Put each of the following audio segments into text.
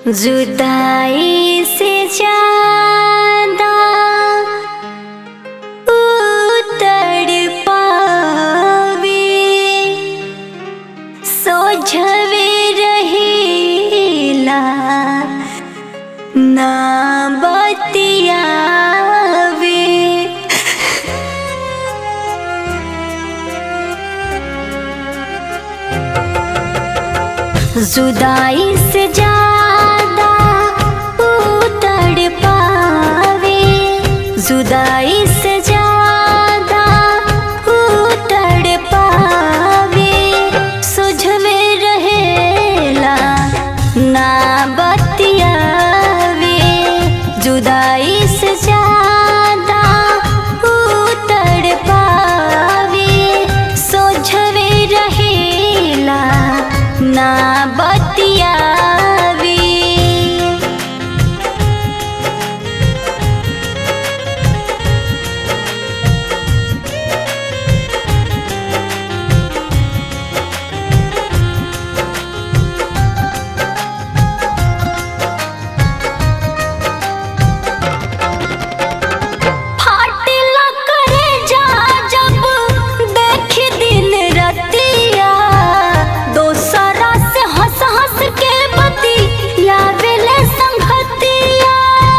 जुदाई से ज्यादा उतर पावे सोझवे रहेला ना बतियावे जुदाई से ज्यादा उतर पावे जुदाई से ज्यादा उतर पावे सुझवे रहेला ना बतियावे जुदाई से ज्यादा उतर पावे सोझवे रहेला ना बतियावे फाटिला करे जा जब देखी दिन रतिया दोसरा से हंस हंस के बती यावेले संगतिया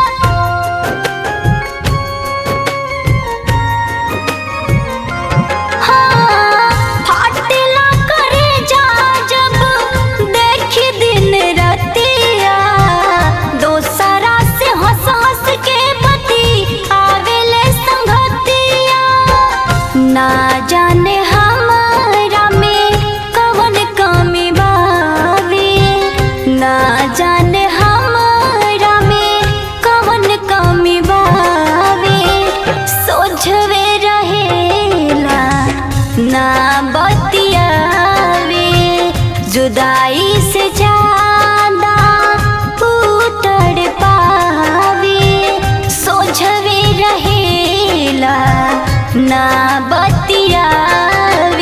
हाँ, फाटिला करे जा जब देखी दिन रतिया दोसरा से हंस हंस के बती आवेले संगतिया ना जाने हमारा में कवन कमी बावे ना जाने हमारा में कवन कमी बावे सोझवे रहेला ना बतियावे जुदाई से ज्यादा उतर पावे सोझवे रहेला ना बतियावे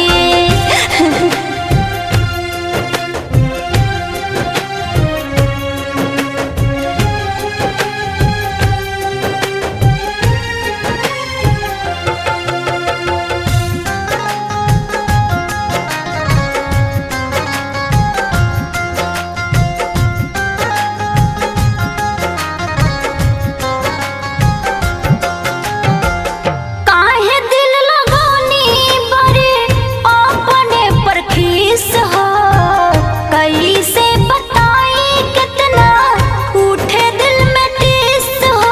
काहे दिल लगौनी बरे अपने पर खीस हो कैसे बताई कितना उठे दिल में टीस हो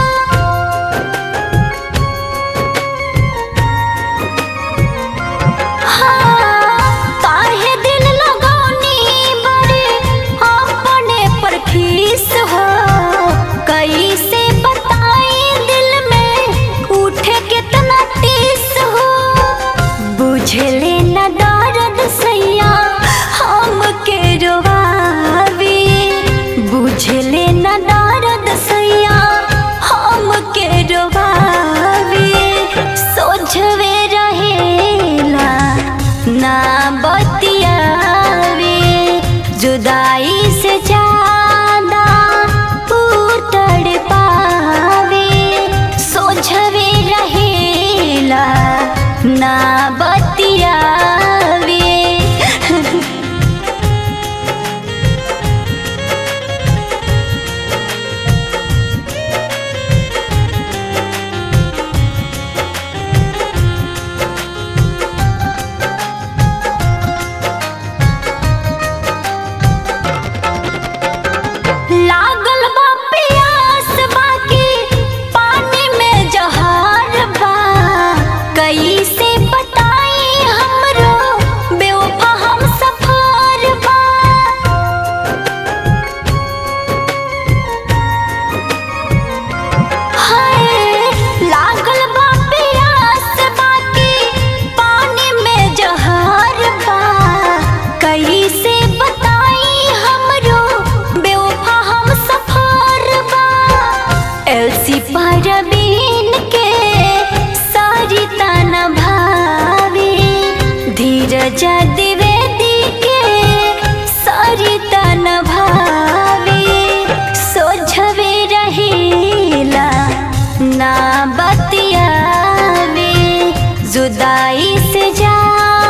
हाँ, काहे दिल लगौनी बरे अपने पर खीस हो कैसे बताई दिल में उठे कितना टीस हो बुझले न दर्द सैया हम के रोवावे बुझले न दर्द सैया हम के रोवावे सोझवे रहेला ना बतियावे जुदाई से ज्यादा उतर पावे सोझवे रहेला ना बतियावे लागल बा प्यास बाकी पानी में जहर बा कैसे बताई बतियावे जुदाई से ज्यादा